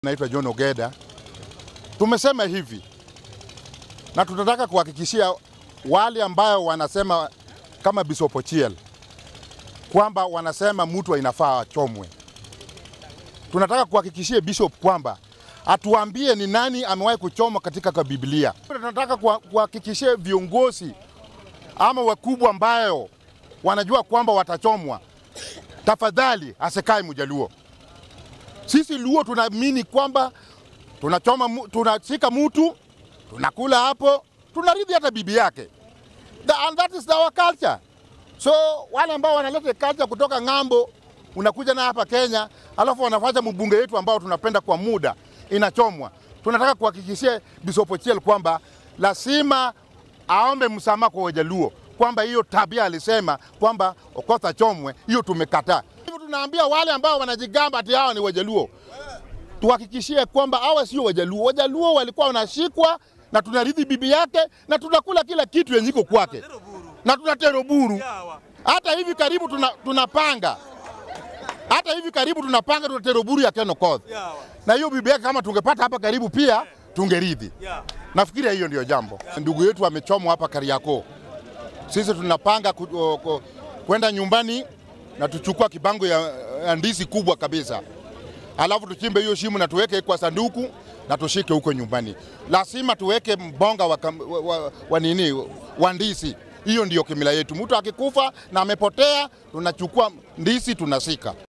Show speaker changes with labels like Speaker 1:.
Speaker 1: Naitwa John Ogeda. Tumesema hivi na tunataka kuhakikishia wale ambao wanasema kama Bishop Ochieng kwamba wanasema mtu inafaa achomwe. Tunataka kuhakikishia Bishop kwamba atuambie ni nani amewahi kuchomwa katika kwa Biblia. Tunataka kuhakikishia viongozi ama wakubwa ambayo wanajua kwamba watachomwa, tafadhali asikae Mjaluo. Sisi Luo tunaamini kwamba tunachoma, mu- tunashika mtu tunakula hapo, tunaridhi hata bibi yake. The, and that is our culture. So wale ambao wanaleta culture kutoka ng'ambo, unakuja na hapa Kenya, alafu wanafanya mbunge wetu ambao tunapenda kwa muda inachomwa. Tunataka kuhakikishia Bishop Ochieng kwamba lazima aombe msamaha kwa Wajaluo kwamba hiyo tabia alisema kwamba Okoth achomwe, hiyo tumekataa. Hivyo tunaambia wale ambao wanajigamba ati hawa ni Wajaluo, tuhakikishie kwamba hawa sio Wajaluo. Wajaluo walikuwa wanashikwa na tunarithi bibi yake na tunakula kila kitu yenye iko kwake na tunatero buru. Hata hivi karibu tuna, tunapanga hata hivi karibu tunapanga tunatero buru ya Ken Okoth na hiyo bibi yake kama tungepata hapa karibu pia tungerithi. Nafikiria hiyo ndio jambo. Ndugu yetu amechomwa hapa Kariakoo. Sisi tunapanga ku- o- ku- kwenda nyumbani na tuchukua kibango ya, ya ndizi kubwa kabisa, alafu tuchimbe hiyo shimo na tuweke kwa sanduku na tushike huko nyumbani. Lazima tuweke mbonga wa, kam- wa, wa, wa nini wa ndizi. Hiyo ndio kimila yetu. Mtu akikufa na amepotea, tunachukua ndizi tunasika.